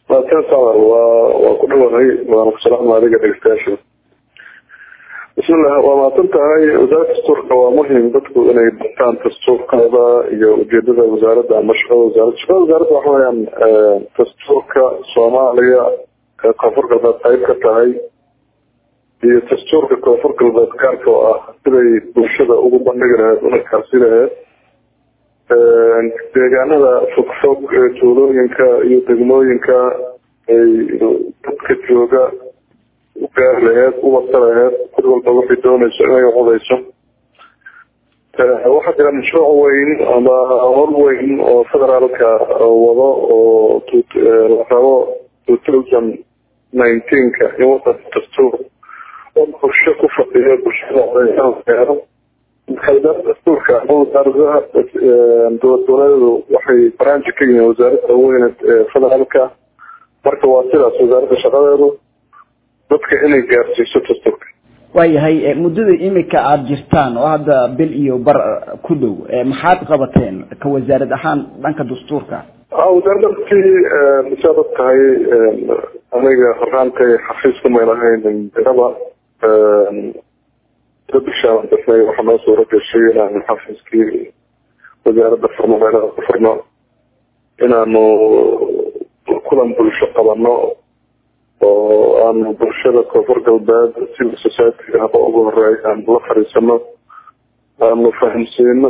maasan sawir waa waa ku dhawahay waana ku salaama adiga dhegeystayaasha bismillah waa mahadsan tahay wasaaradda dastuurka waa muhim dadku inay bartaan dastuurkooda iyo ujeedada wasaaradda ama shaqada wasaaradda shaqada wasaaradda waxa weyaan dastuurka soomaaliya ee koonfur galbeed qayb ka tahay iyo dastuurka koonfur galbeed gaarka oo ah siday bulshada ugu bandhigi lahayd una kaarsi lahayd deegaanada fogfog ee tuulooyinka iyo degmooyinka ay dadka jooga u gaari laheyd u wasa laheyd cid walba waxay doonayso inay codeyso waxaa jira mashruuc weyn ama hol weyn oo federaalka wado oo la rabo two thousand nineteenka in wadanka dastuur oo bulsho ku fadhiyo bulshada gaaro dastuurka wasaaradaha dowlad goboleedu waxay branch ka yihiin wasaaradda weyne federaalka marka waa sidaas wasaaradda shaqadeedu dadka inay gaarsiiso dastuurka waayahay muddada imika aada jirtaan oo hadda bil iyo bar ku dhow maxaad qabateen ka wasaarad ahaan dhanka dastuurka wasaaradda runtii saad og tahay aniga horaantay xafiiska may lahayn diraba bishaan dasnay waxaa noo suura gashay inaanu xafiiskii wasaaradda furno meelaha ku furno inaanu kulan bulsho qabano oo aanu bulshada koonfur galbeed civil society haba ugu horeey aanu la fadhiisano aanu fahamsiino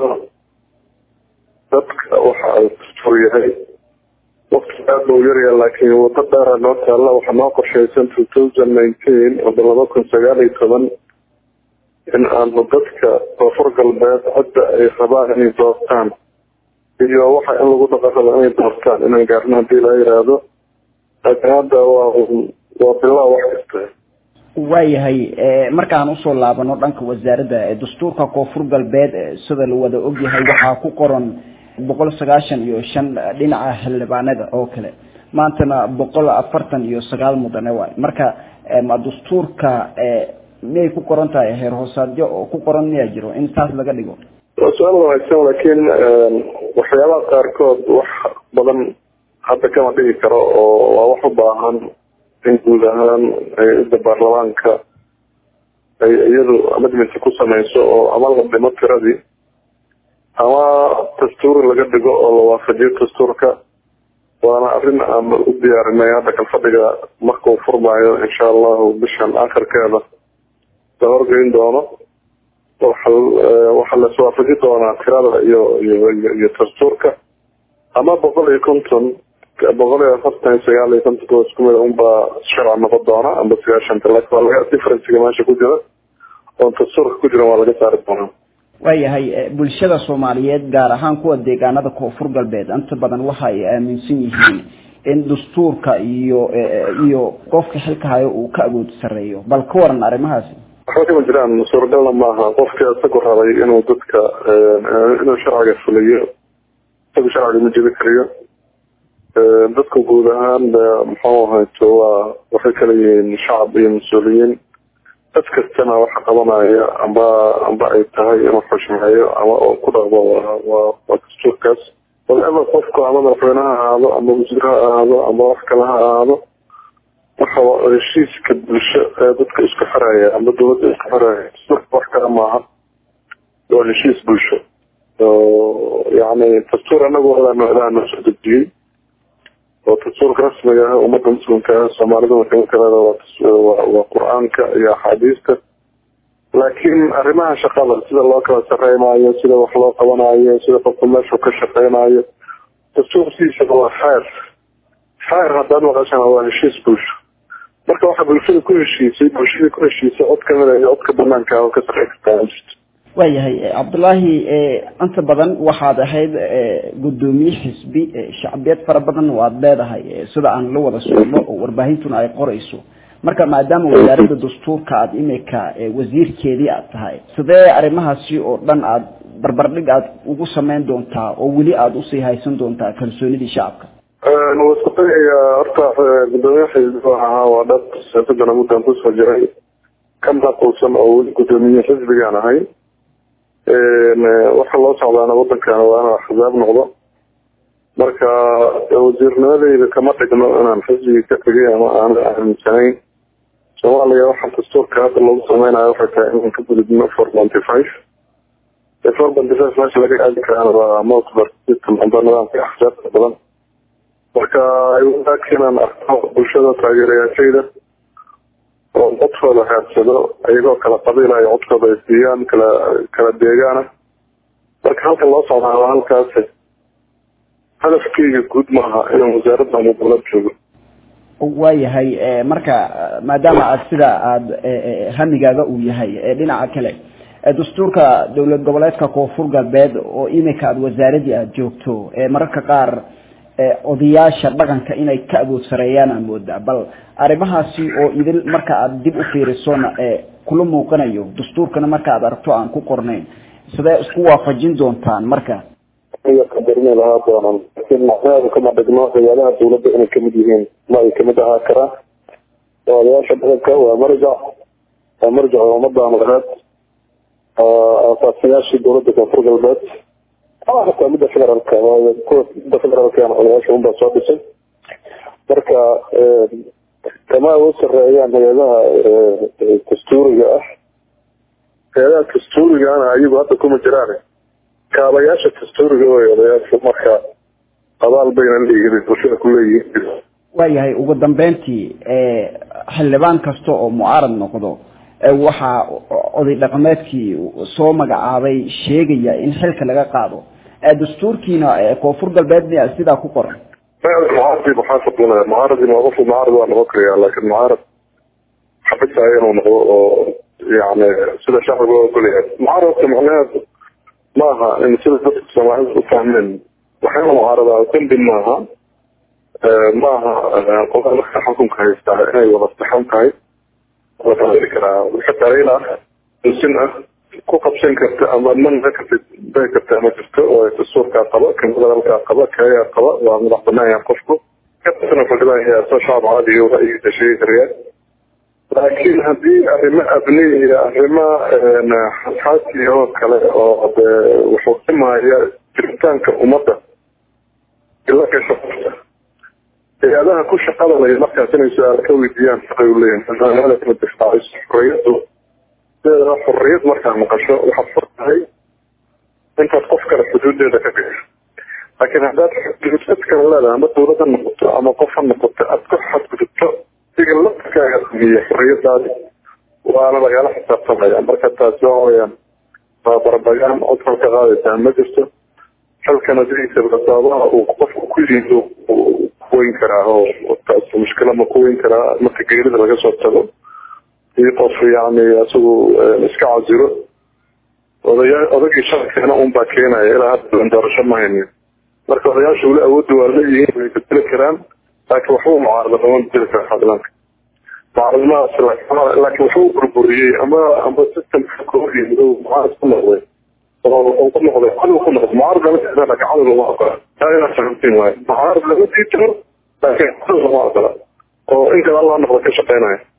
dadka waxa ay dastuur yahay waqti aada u yaryaha laakiin wado dheera noo taalla waxaa noo qorshaysan two thousand nineteen wada laba kun sagaal iyo toban in aanu dadka koonfur galbeed hadda ay rabaan inay doortaan iyo waxa in lagu dhaqan rabo inay doortaan inaan gaarno hadii la yiraahdo laakiin hadda waa waa bilaa wax kasta waayahay markaan usoo laabano dhanka wasaaradda dastuurka koonfur galbeed sida la wada ogyahay waxaa ku qoran boqol sagaashan iyo shan dhinaca xildhibaanada oo kale maantana boqol afartan iyo sagaal mudane waay marka ma dastuurka miyay ku qoran tahay heer hoosaadyo oo ku qoran miyaa jiro in taas laga dhigo waa su-aal wanaagsan laakiin waxyaabaha qaarkood wax badan hadda kama dhigi karo oo waa wax u baahan in guud ahaan hay-adda baarlamaanka ay iyadu amendment ku sameyso oo ama la dhimo tiradii ama dastuur laga dhigo oo la waafajiyo dastuurka waana arrin aan u diyaarinay hadda kalfadhiga markuu furmaayo insha allahu bishan akhirkeeda la horgeyn doono waxaa laswaafaji doonaa tirada iyo iyo iyo dastuurka ama boqol iyo konton boqol iyo afartan iyo sagaal iyo kontonka isku mid unbaa sharci noqon doona amba sagaashanta laakiin waa laga differencega meesha ku jira oon dastuurka ku jiran waa laga saari doonaa waayahay bulshada soomaaliyeed gaar ahaan kuwa deegaanada koonfur galbeed inta badan waxa ay aaminsan yihiin in dastuurka iyo iyo qofka xilka hayo uu ka awood sareeyo bal ka waran arrimahaasi waxba kama jiraan suuragalna maaha qofka isagu rabay inuu dadka inuu sharciga fuliyo isagu sharciga ma jebi kariyo dadka guud ahaan muxuu ahayto waa waxay kala yihiin shacab iyo mas-uuliyiin dad kastana waxa qabanaya amba amba ay tahay inuu xushmeeyo ama oo ku dhaqmo waa waa waa dastuurkaas whatever qofku ama madaxweyne ha ahaado ama wasiir ha ahaado ama wax kale ha ahaado waxa heshiiska bulsho ee dadka isku xiraya ama dawladda isku xiraya dastuurka wax kale maaha waa heshiis bulsho yani dastuur anagu ilaano ilaano soo dejiyey oo dastuurka rasmiga ah ummadda muslimka ah soomaalida wakamidkaleeda waa waa qur-aanka iyo axaadiista laakiin arrimaha shaqada sida loo kala shaqeynaayo sida wax loo qabanayo sida qofka meeshu ka shaqeynayo dastuurkiisa waa xeer xeer haddaad maqashana waa heshiis bulsho marka waxa bulshada ku heshiisay bulshada ku heshiisay cod kamid iyo codka banaanka oo ka sarey kartaa jirto waayahay cabdullaahi inta badan waxaad ahayd guddoomiye xisbi shacbiyad fara badan waad leedahay sida aan la wada socno oo warbaahintuna ay qorayso marka maadaama wasaaradda dastuurka aada imika wasiirkeedii aad tahay sidee arrimahaasi oo dhan aada barbardhig aada ugu sameyn doontaa oo weli aada usii haysan doontaa kalsoonidii shacabka waa isku dayayaa horta guddoomiye xisbi ahaa waa dhab siyaasadana muddan kusoo jiray ka maquulsan oo weli guddoomiye xisbigaan ahay waxa loo socdaana wadankana waa inuu axzaab noqdo marka wasiirnimadeyda kama dhigno inaan xisbigii ka tegay ama aan aaminsanayn soomaaliya waxaa dastuurka hadda lagu sameynayo waxay tahay inaan ka gudubno four ponty five four ponty five meesha laga aadi karaan waa multiple system amba nidaamka axsaabta badan marka wadaagka inaan arko bulshada taageerayaashayda oo codkooda raadsado iyagoo kala qabiila ay codkooda ay siiyaan kala kala deegaana marka halka loo socdaa waa halkaas hadafkeyga guud maaha inaan wasaaradda ama dowlad joogo waayahay marka maadaama aad sida aada hamigaaga uu yahay dhinaca kale dastuurka dowlad goboleedka koonfur galbeed oo imika aada wasaaradii aada joogto mararka qaar odayaasha dhaqanka inay ka awood sareeyaan aa moodaa bal arrimahaasi oo idil marka aada dib u fiirisona kula muuqanayo dastuurkana marka aad aragto aan ku qornayn sidee isku waafajin doontaan marka qadarni lahaa doonan laakiin macnaheedu kama dhigno ciyaalaha dawladda inay kamid yihiin ma ay kamid ahaa karaan odayaasha dhaqanka waa marjac waa marjac umada maqreed asaasiyaashii dawladda koonfur galbeed ama hataa midda federaalka kuwa midda federaalka odayaasha unbaa soo dhisay marka kama awood sareeyaan hay-adaha dastuuriga ah hay-adaha dastuurigana ayagu hadda kuma jiraan kaabayaasha dastuuriga way odayaashu marka abaal bayna leeyihiin bulshada ku leeyihiin waayahay ugu dambeyntii xildhibaan kasta oo mucaarad noqdo waxaa oday dhaqameedkii soo magacaabay sheegaya in xilka laga qaado dastuurkiina koonfur galbeed sidaa ku qoran mucaaradi muxaafid mucaaradi ma qofku mucaarad waa noqon karaya laakiin mucaarad xabisaya inuu noqdo oo yani sida shacbiga oo ogolyahay mucaaradka macnaheedu maaha in sida dadka soomaalida u fahmeen waxayna mucaaradaa dambi maaha maaha qolada marka xukunka haystaa inay wada saxan tahay la fahmi karaa xataa ila sin ah ku qabsan karta ama manka karta bay karta ma jirto oo dastuurkaa qaba kan federaalkaa qaba kayaa qaba waa madax banaanyaa qofku kasana fadhibaan soo shacab caadiga ra'yigiisa sheegi karaya laakiin haddii arrimo abni iyo arrimo xasaasi oo kale oo de wuxuu dhimaya jiritaanka ummadda ila gasho qofka hay-adaha ku shaqada lay markaas inay su-aal ka weydiiyaan shaqay u leeyihin kama difaaciso xorriyaddu sideeda xorriyad markaa maqasho waxaad fur tahay intaad qof kale xuduudeeda ka gasho laakiin haddaad xuduudad kale leedahay ama dawlad ha noqoto ama qof ha noqoto aad ku xadgudubto siga lafkaaga sameeye xorriyadaadi waana lagala xisaabtamaya marka taasi waxa weyaan waa barbagaan cod halka qaadaysaa ma jirto xalkana sidiisa sababaha uu qofku ku yido kuweyn karaa oo taas mushkila ma kuweyn karaa marka geerida laga soo tago iyo qof yani isagu iska casiro odaya odagii sharkeena un baa keenaya ilaa hadda doorasho ma haynin marka odayaasha weli awoodda waa leeyihiin way bedeli karaan laakiin waxbuu mucaarada lama bedeli kara xadlanka mucaaradnimadaas laakiin waxbuu burburiyey ama ama systemka kooxii madow mucaarad ku noqday oo ku noqday cadow ku noqday mucaarad lama diidan laakiin cadow lama ogola taa inaad fahamtiin waayo mucaarad lama diidano laakiin cadow lama ogola oo in kale allah noqda ka shaqeynaya